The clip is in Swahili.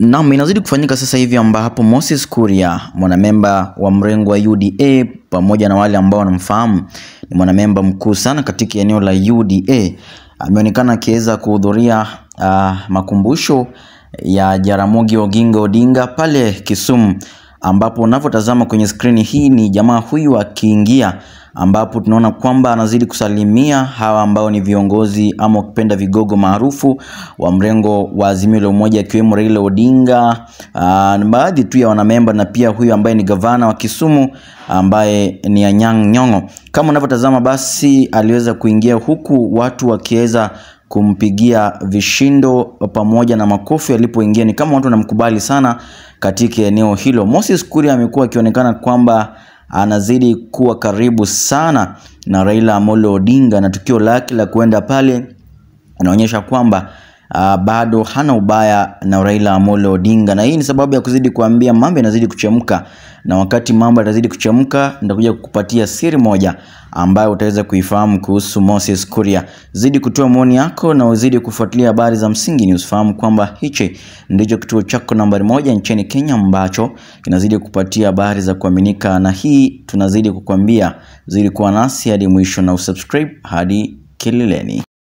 Naam, inazidi kufanyika sasa hivi ambapo Moses Kuria mwanamemba wa mrengo wa UDA pamoja na wale ambao wanamfahamu ni mwanamemba mkuu sana katika eneo la UDA ameonekana akiweza kuhudhuria uh, makumbusho ya Jaramogi Oginga Odinga pale Kisumu, ambapo unavyotazama kwenye skrini hii ni jamaa huyu akiingia, ambapo tunaona kwamba anazidi kusalimia hawa ambao ni viongozi ama ukipenda vigogo maarufu wa mrengo wa Azimio la Umoja akiwemo Raila Odinga, uh, baadhi tu ya wanamemba na pia huyu ambaye ni gavana wa Kisumu ambaye ni Anyang' Nyong'o. Kama unavyotazama basi aliweza kuingia huku watu wakiweza kumpigia vishindo pamoja na makofi alipoingia. Ni kama watu wanamkubali sana katika eneo hilo. Moses Kuria amekuwa akionekana kwamba anazidi kuwa karibu sana na Raila Amolo Odinga, na tukio lake la kuenda pale inaonyesha kwamba uh, bado hana ubaya na Raila Amolo Odinga, na hii ni sababu ya kuzidi kuambia mambo yanazidi kuchemka, na wakati mambo yanazidi kuchemka, nitakuja kukupatia siri moja ambayo utaweza kuifahamu kuhusu Moses Kuria. Zidi kutoa maoni yako na uzidi kufuatilia habari za msingi, ni usifahamu kwamba hichi ndicho kituo chako nambari moja nchini Kenya ambacho kinazidi kupatia habari za kuaminika, na hii tunazidi kukwambia, zidi kuwa nasi hadi mwisho na usubscribe hadi kileleni.